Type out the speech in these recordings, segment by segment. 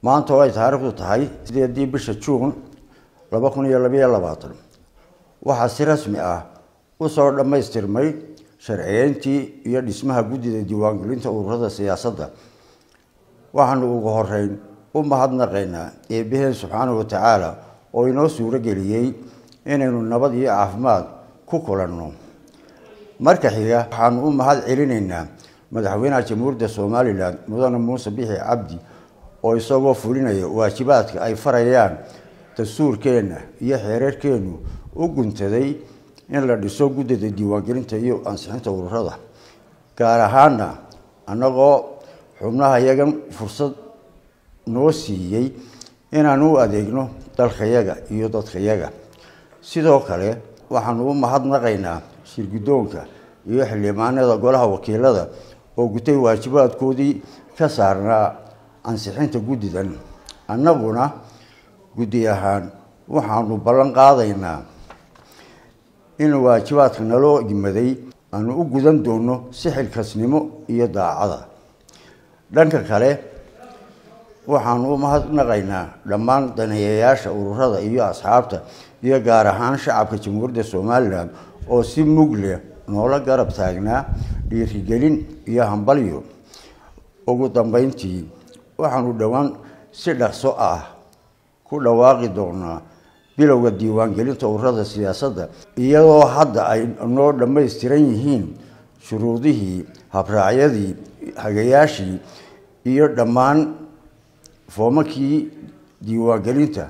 maanta oo ay taariikhdu tahay sideedii bisha juun laba kun iyo labayo labaatan waxaa si rasmi ah usoo dhammaystirmay sharciyeyntii iyo dhismaha guddida diiwaangelinta ururada siyaasadda waxaanu ugu horeyn u mahadnaqaynaa eebbaheen subxaanahu watacaala oo inoo suuro geliyey inaynu nabad iyo caafimaad ku kulanno marka xiga waxaanu u mahad celinaynaa madaxweynaha jamhuuriyadda somalilan mudane muuse bixi cabdi oo isagoo fulinaya waajibaadka ay farayaan dastuurkeenna iyo xeerarkeennu u guntaday in la dhiso guddida diiwaangelinta iyo ansixinta ururada gaar ahaana annagoo xubnaha yagan fursad noo siiyey inaan u adeegno dalkayaga iyo dadkayaga sidoo kale waxaanu u mahadnaqaynaa shirguddoonka iyo xildhibaanada golaha wakiilada oo gutay waajibaadkoodii ka saarnaa ansixinta guddidan annaguna guddi ahaan waxaanu ballan qaadaynaa in waajibaadka naloo yimaday aanu u gudan doono si xilkasnimo iyo daacada dhanka kale waxaanu u mahadnaqaynaa dhammaan daneeyayaasha ururada iyo asxaabta iyo gaar ahaan shacabka jamhuuriyadda somalilan oo si mug leh noola garab taagnaa dhiirigelin iyo hambalyo ugu dambeyntii waxaanu dhowaan si dhaqso ah ku dhawaaqi doonaa bilowga diiwaangelinta ururada siyaasadda iyadoo hadda ay noo dhammaystiran yihiin shuruudihii habraacyadii hagayaashii iyo dhammaan foomakii diiwaangelinta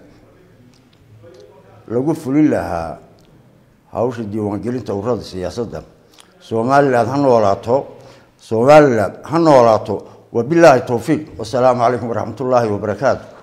lagu fulin lahaa hawsha diiwaangelinta ururada siyaasadda somalilan ha noolaato somalilan ha noolaato wabilaahi towfiiq wasalaamu calaykum waraxmat ullaahi wabarakaatu